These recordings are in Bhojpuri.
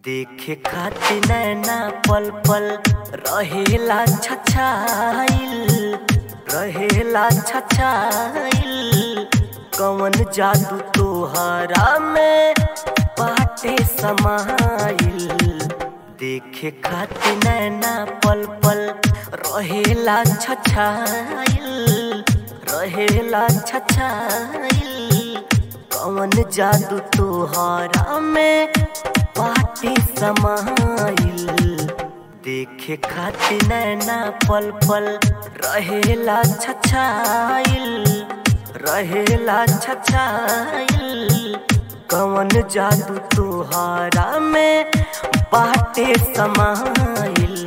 देखे खातिर नैना पल पल रहेला छछाइल रहेला छछाइल कवन जादू तोहरा में बाटे समाइल देखे खातिर नैना पल पल रहेला छछाइल रहेला छछाइल कवन जादू तोहरा में बाटे समाइल देखे खातिर नैना पल पल रहेला छछाइल रहेला छछाइल कवन जादू तोहरा में बाटे समाइल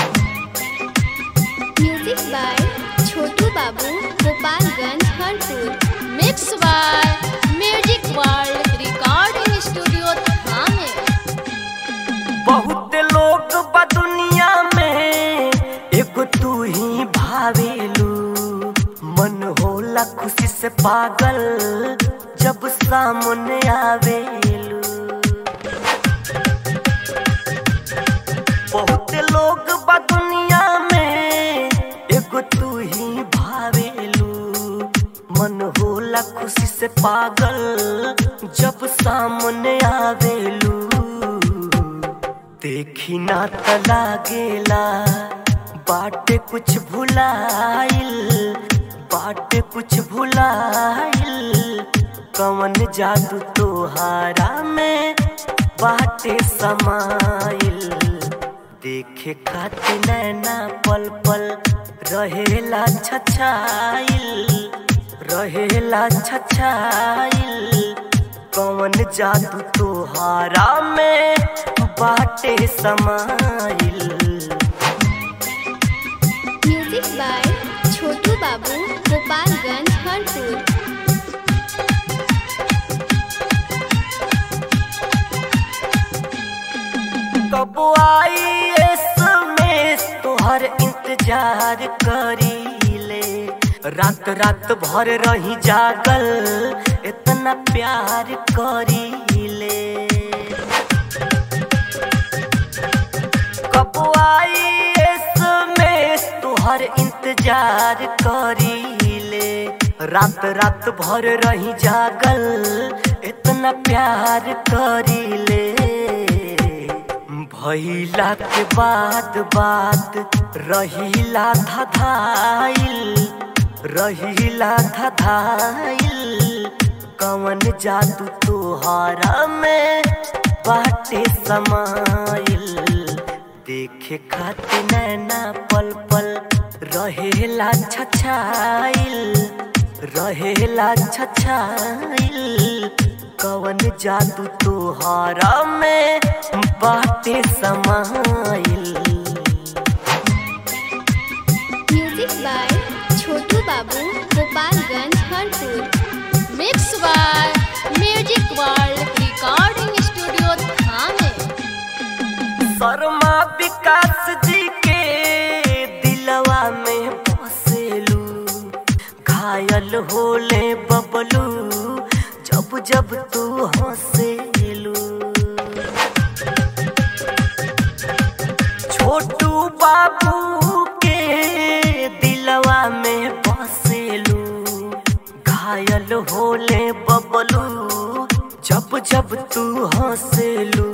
music by Chhotu Babu Gopalganj Harpur mix by music world recording studio थाने बहुत लोग बा दुनिया में एगो तू ही भावेलू मन होला खुशी से पागल जब सामने आवेलू बहुत लोग बा दुनिया में एगो तू ही भावेलू मन होला खुशी से पागल जब सामने आवेलू देखी ना त लागेला बाटे कुछ भुलाइल बाटे कुछ भुलाइल कवन जादू तोहारा में बाटे समाइल देखे खातिर नैना पल पल रहेला छछाइल रहेला छछाइल कवन जादू तोहारा में बाटे समाइल म्यूजिक बाय छोटू बाबू गोपालगंज हरपुर कब आई एसएमएस तोहर इंतजार करी ले रात रात भर रही जागल इतना प्यार करी ले कब आई एसएमएस तोहर इंतजार करी ले रात रात भर रही जागल इतना प्यार करी ले भइला के बाद बात रहिला धधाइल रहिला धधाइल कवन जादू तोहारा में बाटे समाइल देखे खातिर नैना पल पल रहेला छछाइल रहेला छछाइल कवन जादू तोहारा में बाटे समाइल music by Chhotu Babu Gopalganj Harpur mix by music world recording studio थाने शर्मा विकास जी के दिलवा में बसेलू घायल होले बबलू जब जब तू हंसेलू छोटू बाबू के दिलवा में बसेलू घायल होले बबलू जब जब तू हंसेलू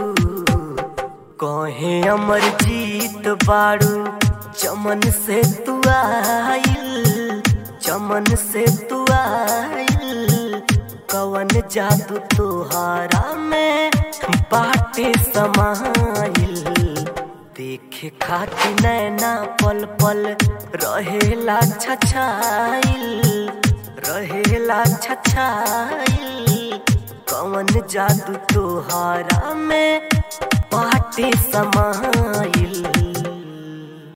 कहे अमर जीत बाड़ू चमन से तू आइल चमन से तू आइल कवन जादू तोहारा में बाटे समाइल देखे खातिर नैना पल पल रहेला छछाइल रहेला छछाइल कवन जादू तोहारा में बाटे समाइल